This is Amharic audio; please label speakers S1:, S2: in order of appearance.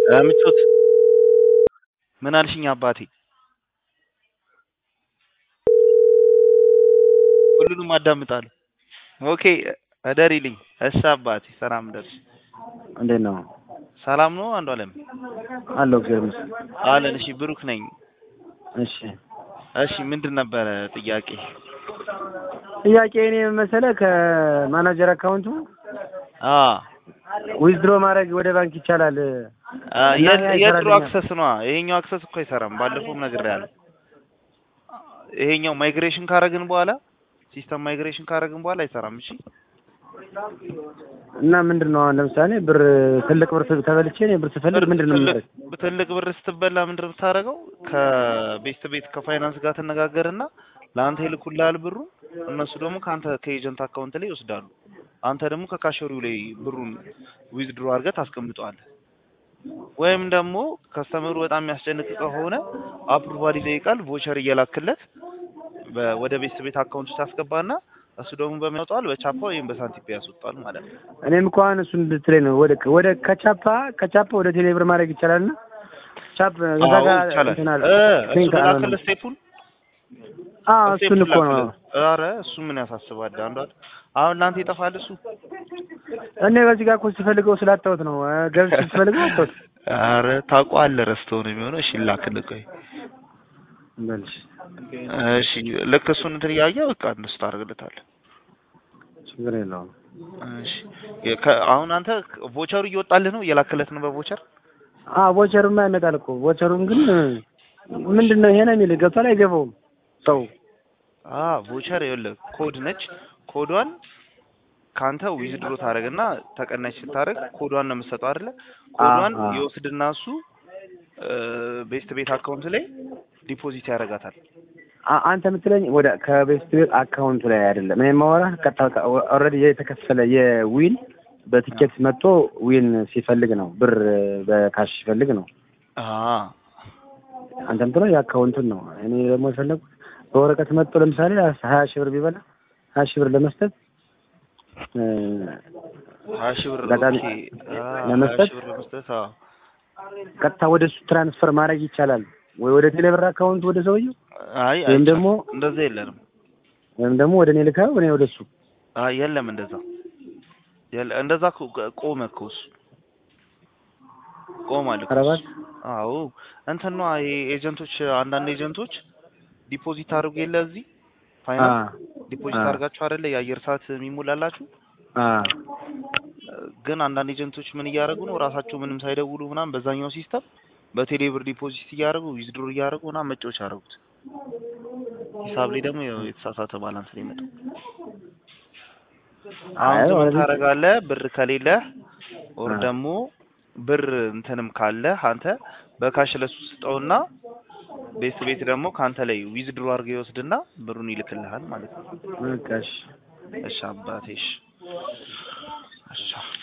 S1: ምቾት ምን አልሽኝ አባቴ? ሁሉንም አዳምጣለሁ። ኦኬ እደሪልኝ። እሺ አባቴ ሰላም ደርሽ።
S2: እንዴት ነው?
S1: ሰላም ነው አንዱ አለም
S2: አለሁ እግዚአብሔር ይመስገን።
S1: አለን። እሺ ብሩክ ነኝ።
S2: እሺ
S1: እሺ ምንድን ነበረ ጥያቄ?
S2: ጥያቄ እኔ መሰለህ ከማናጀር አካውንቱ
S1: አ
S2: ዊዝድሮ ማድረግ ወደ ባንክ ይቻላል።
S1: አ
S2: እና
S1: የት-
S2: ያ
S1: የድሮ
S2: ይሰራልኛል።
S1: አክሰስ ነው። ይሄኛው አክሰስ እኮ አይሰራም። ባለፈውም ነግሬሃለሁ። ይሄኛው ማይግሬሽን ካረግን በኋላ ሲስተም ማይግሬሽን ካረግን በኋላ አይሰራም። እሺ
S2: እና ምንድን ነው አሁን ለምሳሌ ብር ትልቅ ብር ተበልቼ እኔ ብር ስፈልግ ምንድን ነው
S1: ትልቅ-
S2: የማደርግ?
S1: ትልቅ ብር ስትበላ ምንድን ነው የምታደርገው? ከቤት ቤት ከፋይናንስ ጋር ትነጋገርና ለአንተ ይልኩልሃል ብሩ። እነሱ ደግሞ ከአንተ ከኤጀንት አካውንት ላይ ይወስዳሉ። አንተ ደግሞ ከካሸሪው ላይ ብሩን ዊዝድሮ አድርገህ ታስቀምጠዋለህ። ወይም ደግሞ ከስተመሩ በጣም የሚያስጨንቅ ከሆነ አፕሩቫል ይጠይቃል። ቮቸር እየላክለት በ- ወደ ቤት ቤት አካውንት ውስጥ ታስገባና እሱ ደግሞ በሚያወጣዋል በቻፓ ወይም በሳንቲም ያስወጣል ማለት ነው።
S2: እኔም እኮ አሁን እሱን እንድትለኝ ነው ወደ ወደ ከቻፓ ከቻፓ ወደ ቴሌብር ማድረግ ይቻላል እና ቻፕ እዛ
S1: አዎ
S2: ጋር
S1: ይቻላል።
S2: እንትን አለ
S1: እ እሱ
S2: ሊንክ አለ።
S1: ላክልህ ስቴፑን
S2: አዎ እሱን እኮ ነው
S1: ኧረ እሱ ምን ያሳስባል? አንዷ አሁን ለአንተ ይጠፋል እሱ።
S2: እኔ በዚህ ጋር እኮ ስፈልገው ስላጣሁት ነው እ ገብቼ ስፈልገው አጣሁት።
S1: ኧረ ታውቀዋለህ፣ ረስተው ነው የሚሆነው። እሺ ላክልህ፣ ቆይ
S2: በልሽ
S1: እሺ ልክ እሱን እንትን እያየህ በቃ እንደሱ ታደርግለታለህ።
S2: ችግር የለውም።
S1: እሺ የ- ከ- አሁን አንተ ቮቸሩ እየወጣልህ ነው፣ እየላክለት ነው በቮቸር
S2: አዎ ቮቸሩማ ያመጣል እኮ ቮቸሩም ግን ምንድን ነው ይሄ ነው የሚል ገብቷል አይገባውም ሰው
S1: አ ቮቸር ይኸውልህ ኮድ ነች። ኮዷን ካንተ ዊዝድሮ ታደርግና ተቀናሽ ስታደርግ ኮዷን ነው የምትሰጠው አይደለ? ኮዷን
S2: አዎ።
S1: ይወስድና እሱ ቤስት ቤት አካውንት ላይ ዲፖዚት ያደርጋታል።
S2: አ- አንተ የምትለኝ ወደ ከቤስት ቤት አካውንቱ ላይ አይደለም። እኔ የማወራህ ቀጥታ ኦልሬዲ የተከፈለ የዊን በቲኬት መጥቶ ዊን ሲፈልግ ነው ብር በካሽ ሲፈልግ ነው።
S1: አ
S2: አንተ የምትለው የአካውንቱን ነው። እኔ ደግሞ የፈለጉት በወረቀት መጥቶ ለምሳሌ ሀያ ሺህ ብር ቢበላ ሀያ ሺህ ብር ለመስጠት እ፣
S1: ሀያ ሺህ ብር
S2: አጋጣሚ
S1: ኦኬ። አ ሀያ
S2: ለመስጠት
S1: ሺህ ብር ለመስጠት አዎ።
S2: ቀጥታ ወደ እሱ ትራንስፈር ማድረግ ይቻላል ወይ ወደ ቴሌብር አካውንት ወደ ሰውየው
S1: አይ
S2: ወይም
S1: አይቻልም።
S2: ደግሞ
S1: እንደዛ የለንም።
S2: ወይም ደግሞ ወደ እኔ ልካ እኔ ወደ እሱ
S1: አይ የለም እንደዛ የለ እንደዛ እኮ ቆመ እኮ እሱ ቆሟል እኮ
S2: ኧረ
S1: እሱ።
S2: እባክህ
S1: አዎ እንትን ነዋ ይሄ ኤጀንቶች አንዳንድ ኤጀንቶች ዲፖዚት አድርጉ የለ እዚህ ፋይናንስ ዲፖዚት
S2: አ-
S1: አድርጋችሁ አይደለ የአየር ሰዓት የሚሞላላችሁ
S2: አ
S1: ግን አንዳንድ ኤጀንቶች ምን እያደረጉ ነው ራሳቸው ምንም ሳይደውሉ ምናምን በዛኛው ሲስተም በቴሌብር ዲፖዚት እያደረጉ ዊዝድሮ እያደረጉ ምናምን መጫወቻ አደረጉት። ሂሳብ ላይ ደግሞ ያው የተሳሳተ ባላንስ ላይ መጣ። አሁን
S2: አይ
S1: ምን
S2: ማለት
S1: ታደርጋለህ? ብር ከሌለ ኦር
S2: አ።
S1: ደግሞ ብር እንትንም ካለ አንተ በካሽ ለሱ ስጠውና ቤት ቤት ደግሞ ከአንተ ላይ ዊዝድሮ አድርገው ይወስድና ብሩን ይልክልሃል ማለት ነው።
S2: በቃ እሺ
S1: እሺ አባቴ እሺ እሺ